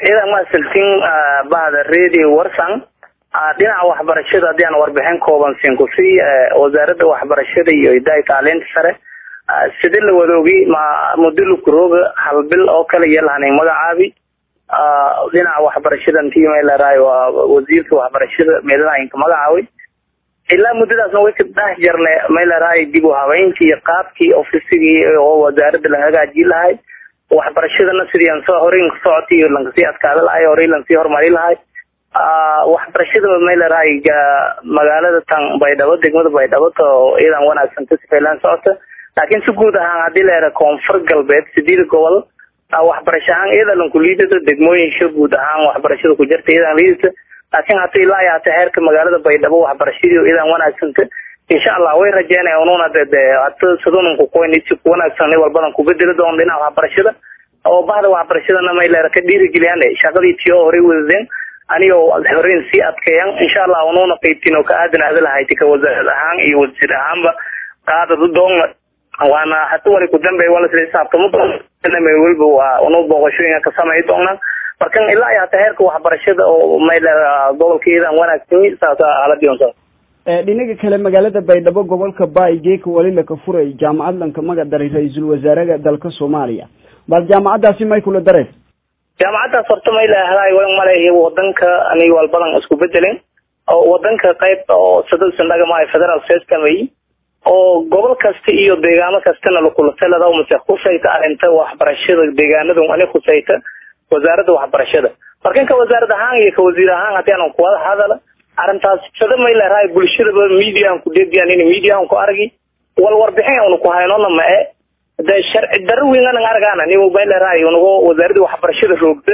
ciidan masaltin bahda radio warsan dhinaca waxbarashada haddii aan warbixin kooban siin ku sii wasaaradda waxbarashada iyo hidaaya tacliinta sare sidii la wadoogi ma mudulkurooga hal bil oo kale iyo lahanin magacaabi dhinaca waxbarashada intii meelaraay waa wasiirka waxbarashada meelalahaynka magacaaway ilaa muddadaasna way ka dhex jarnay meelaraay dib u habeyntii iyo qaabkii ofisigii oo wasaaradda la hagaajin lahay waxbarashadana sidii aan soo horey socotay iyo lankasii adkaada lahay horey lankasii horumari lahay waxbarashada meelaraay magaalada tan baydhabo degmada baydhabo to iyadan wanaagsan ka sifaylaan socota laakiin si guud ahaan haddii la yara koonfur galbeed sideed gobol waxbarasho ahaan iyada lanku liidata degmooyinka guud ahaan waxbarashada ku jirta iyadan liidata laakiin hata ilaa iyo hata heerka magaalada baydhabo waxbarashadii iyadan wanaagsanta insha allah way rajeynaya ununa de de hata sidununku qoynisi ku wanaagsan walbadan ku bedeli doon dhinaca waxbarashada oo bahda waxbarashadana mayleera ka dhiirigeliyaan shaqadii tiyo horey wadadeen anigoo horeyn sii adkeeyan insha allah ununa qaybtiin oo ka aadan adalahayti ka wasaarad ahaan iyo wasiir ahaanba qaadadu doon waana hata wali ku dambeey wala sila xisaabtamo doona weliba waa unu booqashooyinka ka samay doonaan markan ilaa iyo hata heerka waxbarashada oo mayleera gobolkeedan wanaagsan saasa aladion dhinaga kale magaalada baydhabo gobolka baay geeka wali laka furay jaamacad lanka magac daray ra-iisul wasaaraha dalka soomaaliya bal jaamacadaasi may kula dareys jaamacadaas horta may leedahay way maleeya wadanka aniga walbadan isku bedelin oo wadanka qayb oo sadausan dhagamaay federal system ay oo gobol kasta iyo deegaano kastana lakulatalada mase khusayta arrinta waxbarashada deegaanadu ani khusayta wasaaradda waxbarashada markan ka wasaarad ahaan iyo ka wasiir ahaan haddii aanan kuwada hadala arrintaas sada may leedahay bulshadaba mediaan ku deediyan in mediaan ku argi wal warbixin aanu ku haynona ma e de sharci darro weyn anan argaana ni may leedahay unago wasaaradda waxbarashada roogta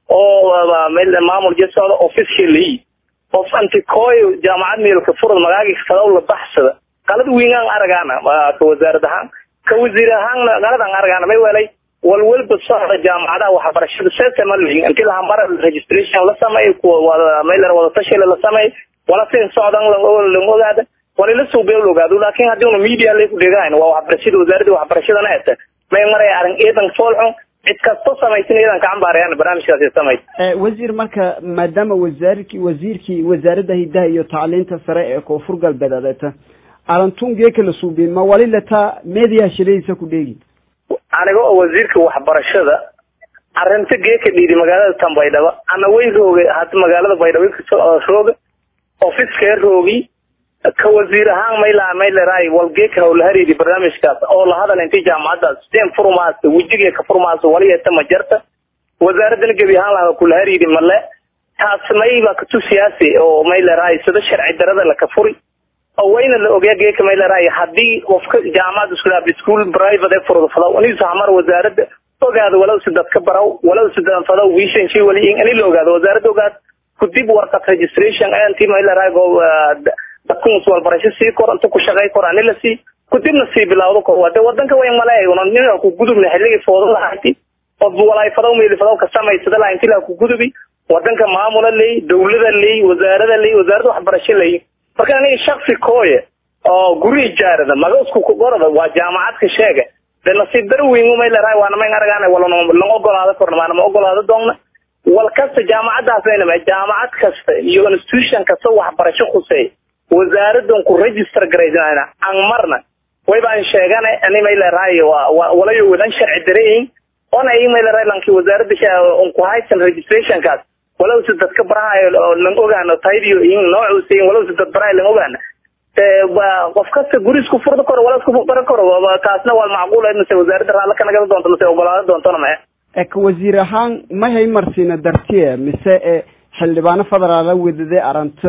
oo maamul jasocda officially qof antikooy jaamacad meelka furad magaagi fadaw la baxsada qalad weyn aan argaana ka wasaarad ahaan ka wasiir ahaanna qalad aan argaana may welay walwalba socda jaamacadaha waxbarashada setemali inti lahamara registration la sameey kuwa mayler wadatashiile la sameey wala sin socdan lang ogaada wala la suubiyo la ogaado laakiin haddii una media lay ku dhegaan waa waxbarashada wasaaradda waxbarashadana eta may maray arrin eedan foolxun cid kasto samaysan iyadan ka cambaarayaan barnaamijkaasi samay wasiir marka maadaama wasaarkii wasiirkii wasaaradda hidaha iyo tacliinta sare ee koonfur galbeed adeeta arantun geeka la suubiye ma wali lataa media shiladiisa ku dheegi aniga oo wasiirka waxbarashada arrinta geeka dhiidi magaalada tan baydhabo ana way rooga hada magaalada baydhabo rooga ofiskee roogi ka wasiir ahaan mayla mayleraay wal geeka hawlahariidi barnaamijkaas oo la hadal intii jaamacadaas steen furmaas wejiga ka furmaas waliyata ma jarta wasaaradana gebi ahaan laha kulahariidi male taas mayba katu siyaasi oo mayleraay sida sharci darada laka furi oo wayna la ogyaa geeka mayleraay haddii qofka jaamacad isku school private ee furda fadaw aniisa hamar wasaaradda ogaado walow si dadka baraw walow si dan fadaw vision shi wali in ani la ogaado wasaaradda ogaad kudib warqad registration anti mayleraay go dadku muswalbarasho sii kor inta ku shaqay kor ani la sii kudibna sii bilawdo ko wade wadanka way maleey una nina ku gudubna xilligii foodo lahayti qof walaay fadaw meeli fadaw ka samaysada laha inti la ku gudubi wadanka maamula ley dawlada ley wasaarada ley wasaaradda waxbarasho ley marka aniga shaksi kooye oo guri ijaarada maga isku gorada waa jaamacadka sheega de nasiib dar weyn umay leedahay waana mayn aragaana wala lang ogolaado korna maana ma ogolaado doonna wal kasta jaamacadaas aynama jaamacad kasta iyo institution kasta waxbarasho khuseey wasaaradan ku register garaysana aan marna wayba aan sheegana ani may leedahay walayo wadan sharci dareeyin ona ay may leedahay lanki wasaaradda on ku haysan registrationkaas walow si dadka barahayo lang ogaano taydiyo in noocuusa walow si dad barahayo lang ogaana qof kasta guri isku furda koro wala isku bara koro taasna waa macquul mase wasaaradda raalla ka nagada doonto mase ogolaado doontona ma ka wasiir ahaan ma hay marsiina dartiye mise xildhibaano federaala wedade aranto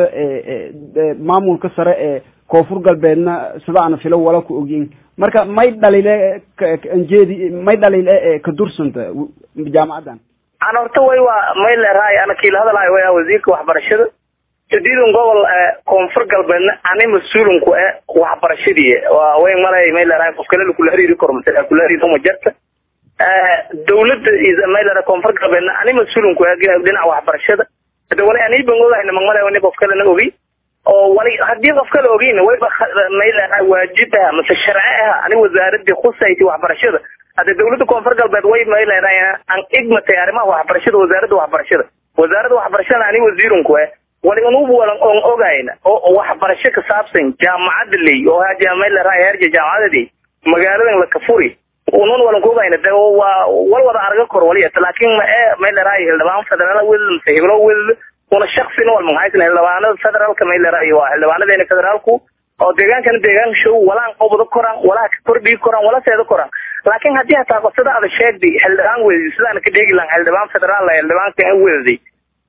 maamulka sare ee koonfur galbeedna sida aan filo wala ku ogyin marka may dhaliile anjeedi may dhaliile ka dursanta jaamacadan ana horta way waa may leerahay ana kiila hadalahay way wasiirka waxbarashada jadiidun gobol koonfur galbeedna ani mas-uulinku e waxbarashadii waa way malay may leerahay qof kale kula hariiri karo mase kula hariiri uma jarta dawladda may leerahay koonfur galbeedna ani mas-uulinku e dhinaca waxbarashada hada wali ani ban ogahayna magmalay wani qof kalena ogi oo wali haddii qof kale ogeyna wayba may leerahay waajib aha mase sharci aha ani wasaaradii khusayti waxbarashada hadde dawladda koonfur galbeed way mayleedahay aan igmatay arrimaha waxbarashada wasaaradda waxbarashada wasaaradda waxbarashada ani wasiirunku eh wali unubu walan on ogayna oo waxbarasho ka saabsan jaamacada ley oo haja mayleedahay heerja jaamacadadii magaaladan la kafuri unun walan ku ogayna de waa wal wada arga kor waliyata laakiin ma ee mayleedahay hildhibaan federaal wedad mase hiblo wedad una shaksina wal mahaysan xildhibaanada federaalka mayleedahay waa xildhibaanadeena federaalku oo deegaankana deegaan show walaan qobda koraan walaa ka kordhigi koraan wala seeda koraan laakiin haddii hataa qosada ada sheegday xildhibaan wedadi sidaan ka dheegi lahan xildhibaan federaal xildhibaanka wedaday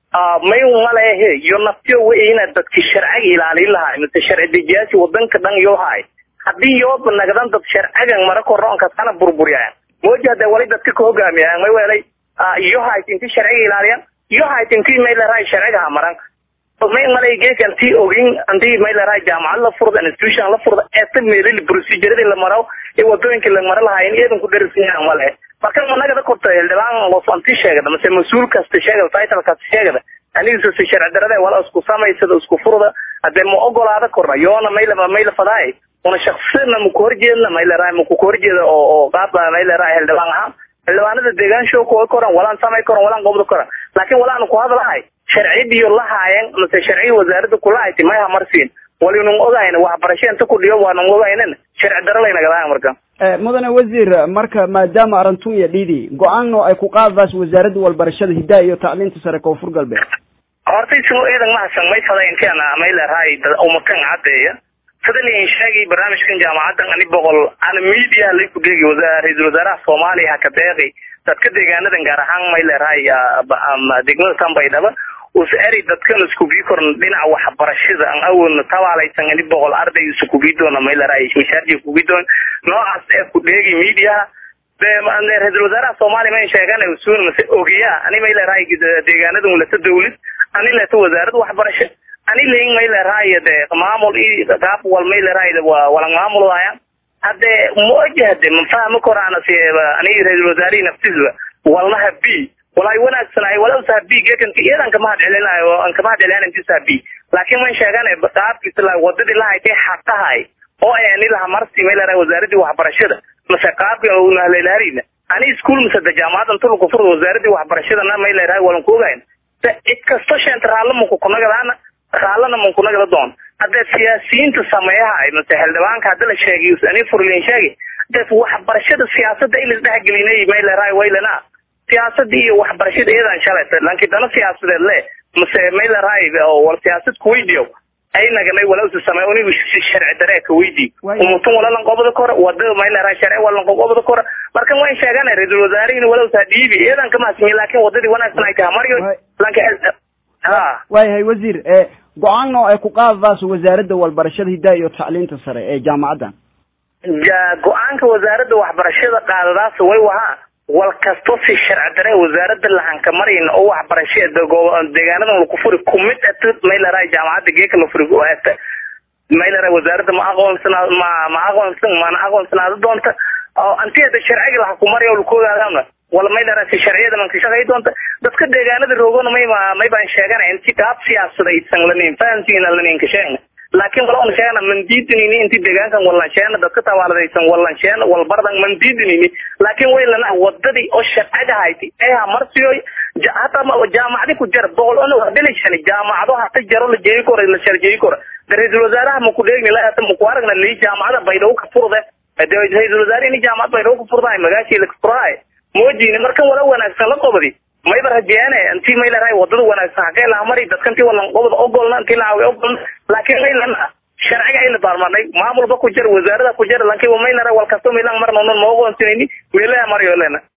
may malehe iyo naftiyo weyna dadki sharciga ilaalin lahay mise sharci dejiyaasi wadanka dhan yoo haay haddii yooba nagdan dad sharcigan mara koroonkaas ana burburiyaan mooja hade wali dadka ka hogaamiyaan may welay iyo hayt inti sharciga ilaaliyan iyo hayt inti may larahay sharciga hamaran may malay geek anti ogin anti may larahay jaamacad la furda institution la furda eeta meelil procedurada la maro ee wadooyinka la mara lahayn iyadan ku darisan male marka managada korta xildhibaan los anti sheegada mase mas-uul kasta sheegada title kasta sheegada aniga si sharci darada wala isku samaysada isku furda hadee ma ogolaada korna yoona mayla mayla fadaay una shaksina maku horjeedna may larahay maku horjeeda oo oo qaaba may larahay xildhibaan ahaan xildhibaanada deegaan show kuwa koran walaan samay koran walaan qobda koran laakiin walaan ku hadlahay sharciyadiyo la haayeen mase sharciyi wasaaradda kula hayti may hamarsiin walinun ogayna waxbarasho inta ku dhiyo waanan ogaynan sharci daro laynagadahay marka mudane wasiir marka maadaama arintun iyo dhidi go-aanno ay ku qaadadaas wasaaradda walbarashada hidaha iyo tacliinta sare koonfur galbeed horta ismo eedan mahasan may fada inkeena may larahay umakan cadeeya sida liin sheegay barnaamijkan jaamacadan ani boqol ana media lay ku geegi ra-iisul wasaaraha soomaaliya haka deeqi dadka deegaanadan gaar ahaan may larahay degmada tanbaydhaba us eri dadkan iskubii koran dhinaca waxbarashada aan awoodna tabaalaysan ani boqol arday iskubii doona may larahay mishaarji kubii doon noocaas ee ku dheegi mediaha ra-iisul wasaaraha soomaaliya may sheegan usuun mase ogiya ani may larahay deegaanadan lata dawlad ani lata wasaarad waxbarasho ani leyin may larahay de maamul i qaab wal may larahay walang maamul waaya hade moja hade mafahmi korana si ani ra-iisul wasaarihi naftiisba walnaha b walay wanaagsanay walaw sahabi geekanka iyadan kama hadcelinayo an kama hadcelinayo inti sahabi laakiin man sheegana qaabkiisa la wadadii lahaytay xaqahay oo ay ani laha marsi may larahay wasaaradii waxbarashada mase qaabka unahleelharina ani iskuul mase de jaamacadan tulka furda wasaaradii waxbarashadana may larahay walan ku ogayn cid kasto sheenta raalla manku kunagadaana raallana mankunagada doon hadee siyaasiyiinta sameeyaha mase xildhibaanka haddi la sheegay ani furlin sheegay dee waxbarashada siyaasada in lasdhexgelinay may larahay waylana siyaasada iyo waxbarashada iyadan shalayta laakiin dana siyaasadeed le mase may larahay wal siyaasad kuweydiyo aynaganay walawsa samey unigu sharci daree ka weydii umutun walalan qobada kore wada may larahay sharci walan qobada kore marka wayn sheegana ra-iisul wasaarihina walawsa dhiibi iyadan kama hasmiye laakiin wadadii wanaagsan ay tahay maryo laakiin ha waayahay wasiir go-aanno ay ku qaadadaas wasaaradda walbarashada hidaha iyo tacliinta sare ee jaamacaddan go-aanka wasaaradda waxbarashada qaadadaas way wahaa wal kasto si sharci dare wasaaradda lahanka marayna oo waxbarasho deegaanadan laku furi kumid at may larahay jaamacadda geeka la furi ata may larahay wasaaradda ma aqoonsana ma ma aqoonsan mana aqoonsanaada doonta antiyada sharciga laha ku maraya laku ogaadana wala may larahay si sharciyada man ka shaqay doonta dadka deegaanada roogona may may baan sheegana inti qaab siyaasadaysan lanin fahansiina lanin ka sheegna laakiin wala on sheegana man diidinini inti deegaankan wallan sheegna dadka tawaaladaysan wallan sheegna walbardan man diidinini laakiin way lana wadadii oo sharciga hayti ee hamarsiyoy hata jaamacadi ku jar boqol ono hadilishani jaamacado hata jaro la jeeyi kora la sharjeeyi kora ra-iisul wasaaraha maku dheegni la hata maku aragna lii jaamacada baydhabo ka furde ra-iisul wasaare ini jaamacad baydhabo ka furdahay magaashii la furdahay moojini markan wala wanaagsan la qobadi mayba rajeene intii may larahay wadada wanaagsan hagee laha mari dadka intii walan qobada ogolna intii laawi ogolna laakiin may lana sharciga ayna baarmarnay maamulba ku jira wasaarada ku jira laakiin may larahay wal kasto maylan marna non ma ogoonsinayni meelaha maryo lena